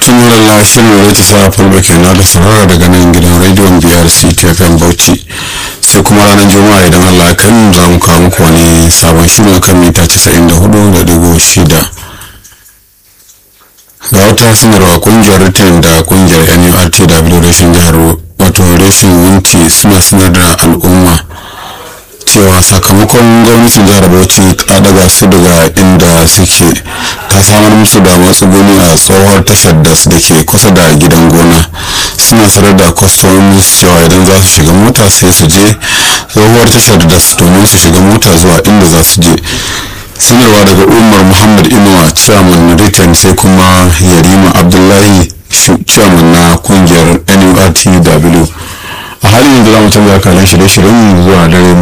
tumarala shirin da ta sa fulba kenan da saurara daga nan gidan rediyon biyar ctfm bauchi sai kuma ranar juma'a idan allah kan za mu kawo muku wani sabon shirin kan mita 94.6 ga wata sanarwa kungiyar ritin da kungiyar nurtw rashin jihar wato rashin wunti suna sanar da al'umma cewa sakamakon gwamnatin jihar bauchi ta daga su daga inda suke ta samar musu da matsuguni a tsohuwar tashar da su da ke kusa da gidan gona suna sanar da kwastomomi cewa idan za su shiga mota sai su je tsohuwar tashar da su domin su shiga mota zuwa inda za su je sanarwa daga umar muhammad inuwa chairman return sai kuma yarima abdullahi chairman na kungiyar nurtw a halin yanzu za mu canza kalan shirye-shiryen zuwa dare